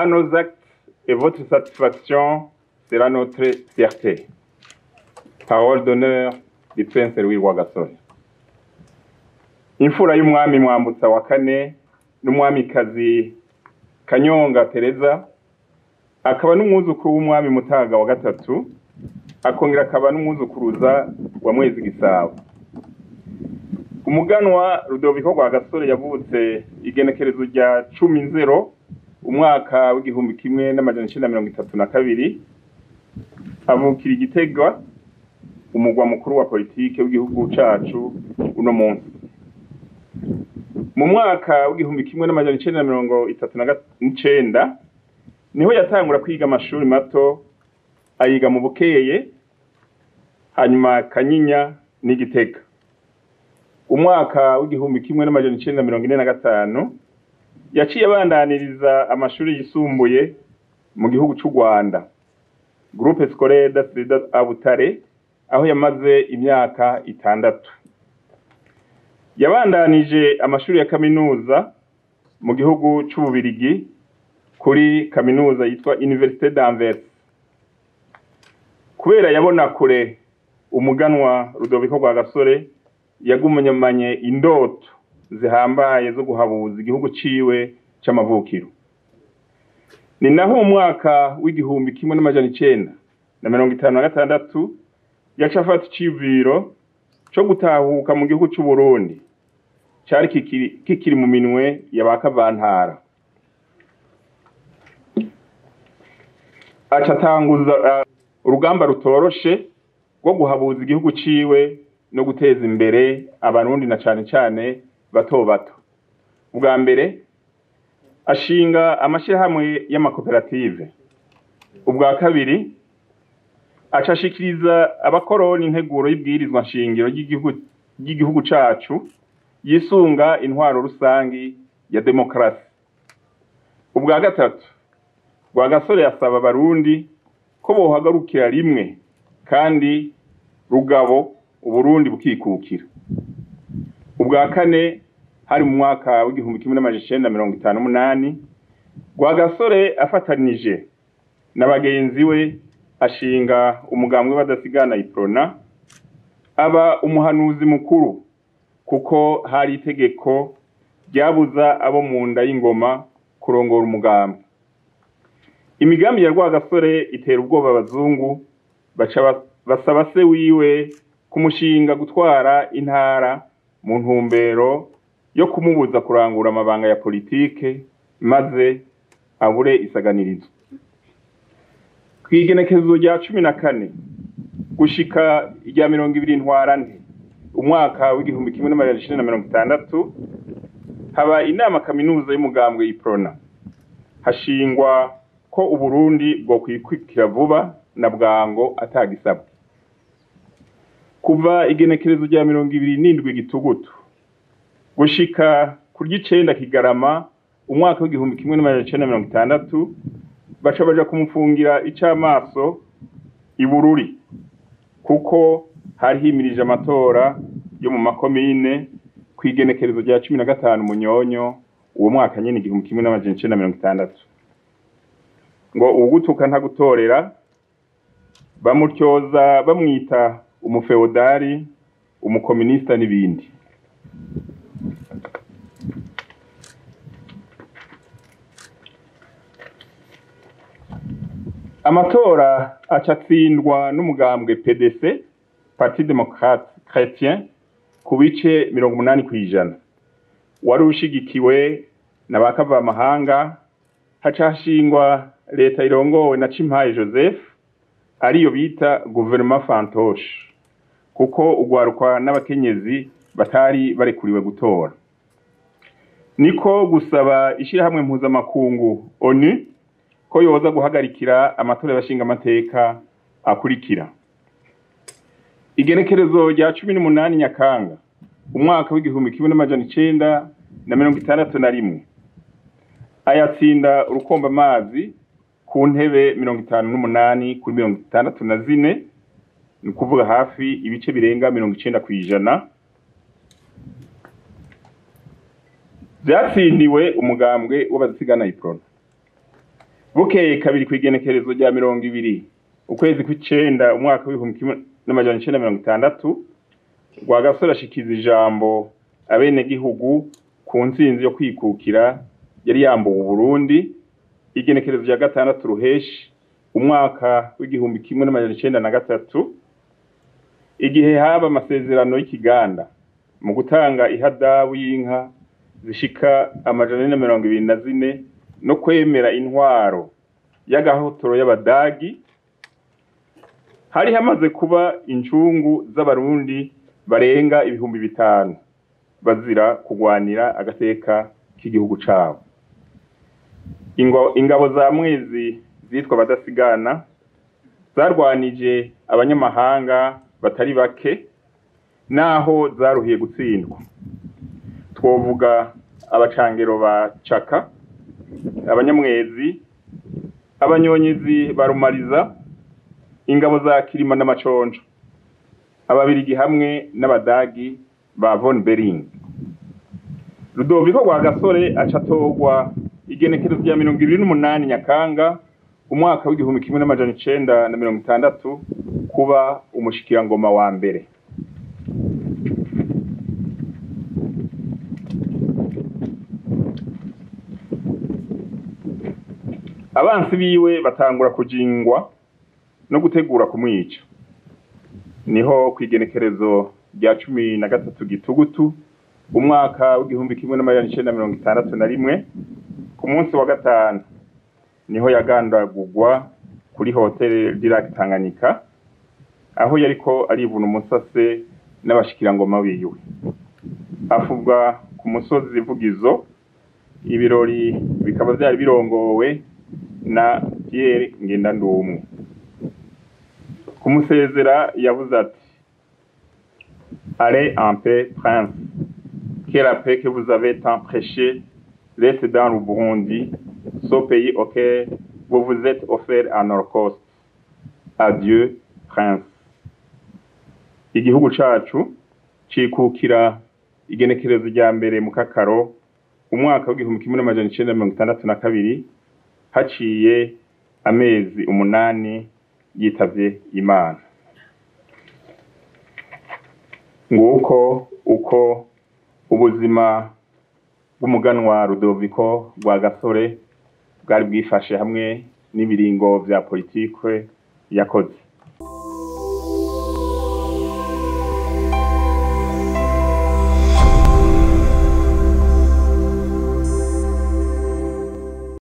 à nos actes et votre satisfaction sera notre fierté. Parole d'honneur du Prince Louis Rwagasore. Imfura y'umwami Mwambutsa wa kane n'umwamikazi Kanyonga Tereza akaba n'umwuzukuru w'umwami Mutaga wa gatatu akongera akaba n'umwuzukuruza wa Mwezi Gisabo. Umuganwa Rudoviko Rwagasore yavutse igenekerezo rya cumi nzero umwaka w'igihumbi kimwe n'amajana icenda mirongo itatu na kabiri avukira igitega umugwa mukuru wa politike w'igihugu cacu uno munsi mu mwaka w'igihumbi kimwe n'amajana icenda mirongo itatu n'icenda niho yatangura kwiga amashuri mato ayiga mu bukeye hanyuma kanyinya n'igitega umwaka w'igihumbi kimwe n'amajana icenda mirongo ine na gatanu yaciye abandaniriza amashuri yisumbuye mu gihugu c'u Rwanda groupe scolaire d'Astrida Abutare aho yamaze imyaka itandatu yabandanije amashuri ya kaminuza mu gihugu c'Ububirigi kuri kaminuza yitwa Université d'Anvers kubera yabona kure umuganwa Rudoviko Rwagasore yagumanye indoto zihambaye zo guhabuza igihugu ciwe c'amavukiro ni naho mu mwaka w'igihumbi kimwe n'amajana icenda na mirongo itanu na gatandatu yaca afata iciyumviro co gutahuka mu gihugu c'uburundi cari kikiri, kikiri mu minwe ya ba kavantara aca atanguza uh, urugamba rutoroshe rwo guhabuza igihugu ciwe no guteza imbere abarundi na cane cane bato bato ubwa mbere ashinga amashirahamwe y'amakoperative ubwa kabiri aca ashikiriza abakoroni integuro y'ibwirizwa nshingiro ry'igihugu cacu yisunga intwaro rusangi ya demokarasi ubwa gatatu rwagasore yasaba abarundi ko bohagarukira rimwe kandi rugabo uburundi bukikukira ubwa kane hari mu mwaka w'igihumbi kimwe n'amajana icenda mirongo itanu n'umunani rwagasore afatanije na bagenzi we ashinga umugambwe badasigana iprona aba umuhanuzi mukuru kuko hari itegeko ryabuza abo mu nda y'ingoma kurongora umugambi imigambi ya rwagasore itera ubwoba abazungu baca basaba se wiwe kumushinga gutwara intara mu ntumbero yo kumubuza kurangura amabanga ya politike maze abure isaganirizo kw'igenekerezo rya cumi na kane gushika irya mirongo ibiri ntwarante umwaka w'igihumbi kimwe n'amajana icenda na mirongo itandatu haba inama kaminuza y'umugambwe iprona hashingwa ko uburundi bwokwikukira vuba na bwango atagisabwe kuva igenekerezo rya mirongo ibiri n'indwi gitugutu gushika ku ry'icenda kigarama umwaka w'igihumbi kimwe n'amajana icenda mirongo itandatu baca baja kumufungira icamaso ibururi kuko hari himirije amatora yo mu makomine kw'igenekerezo rya cumi na gatanu munyonyo uwo mwaka nyene igihumbi kimwe n'amajana icenda mirongo itandatu ngo uwugutuka ntagutorera bamutyoza bamwita umufeodari umukominista n'ibindi amatora aca atsindwa n'umugambwe pdc parti démocrate chrétien ku bice mirongo umunani kw'ijana wari ushigikiwe na ba kavamahanga haca hashingwa leta irongowe na cimpaye joseph ariyo bita guverinoma fantoshe kuko ugwarukwa n'abakenyezi batari barekuriwe gutora niko gusaba ishirahamwe mpuzamakungu onu ko yoza guhagarikira amatora y'abashinga amateka akurikira igenekerezo rya cumi n'umunani nyakanga umwaka w'igihumbi kimwe n'amajana icenda na mirongo itandatu na rimwe ayatsinda urukomba amazi ku ntebe mirongo itanu n'umunani kuri mirongo itandatu na zine ni ukuvuga hafi ibice birenga mirongo icenda kw'ijana vyatsindiwe umugambwe w'abazisigana iprona bukeye kabiri kw'igenekerezo rya mirongo ibiri ukwezi kw'icenda umwaka w'ibihumbi kimwe n'amajana icenda mirongo itandatu rwagasore ashikiza ijambo abenegihugu ku ntsinzi yo kwikukira yari yambuwe uburundi igenekerezo rya gatandatu ruheshi umwaka w'igihumbi kimwe n'amajana icenda na gatatu igihe haba amasezerano y'ikiganda mu gutanga ihadabu y'inka zishika amajana ane na mirongo ibiri na zine no kwemera intwaro y'agahotoro y'abadagi hari hamaze kuba incungu z'abarundi barenga ibihumbi bitanu bazira kugwanira agateka k'igihugu cabo ingabo za mwezi zitwa abadasigana zarwanije abanyamahanga batari bake naho zaruhiye gutsindwa twovuga abacangero ba caka abanyamwezi abanyonyezi barumariza ingabo za kirima n'amaconjo ababirigi hamwe n'abadagi ba von bering rudoviko rwa gasore aca atorwa igenekerezo rya mirongo ibiri n'umunani nyakanga umwaka w'igihumbi kimwe n'amajana icenda na mirongo itandatu kuba umushikirangoma wa mbere abansi biwe batangura kujingwa no gutegura kumwica niho kw'igenekerezo rya cumi na gatatu gitugutu umwaka w'igihumbi kimwe n'amajana icenda mirongo itandatu na rimwe ku munsi wa gatanu niho yagandagurwa kuri hoteli Dirac Tanganyika aho yariko arivuna umusase n'abashikirangoma biwe afubwa ku musozi vugizo ibirori bikaba vyari birongowe na Pierre Ngendandumwe kumusezera yavuze ati allez en paix prince que la paix que vous avez tant prêché reste dans le Burundi ce pays auquel vous vous êtes offert en holocauste adieu prince igihugu cacu cikukira igenekerezo rya mbere mu kakaro umwaka w'igihumbi kimwe n'amajana icenda mirongo itandatu na kabiri haciye amezi umunani yitavye imana nguko uko ubuzima bw'umuganwa rudoviko rwa gasore bwari bwifashe hamwe n'ibiringo vya politike yakoze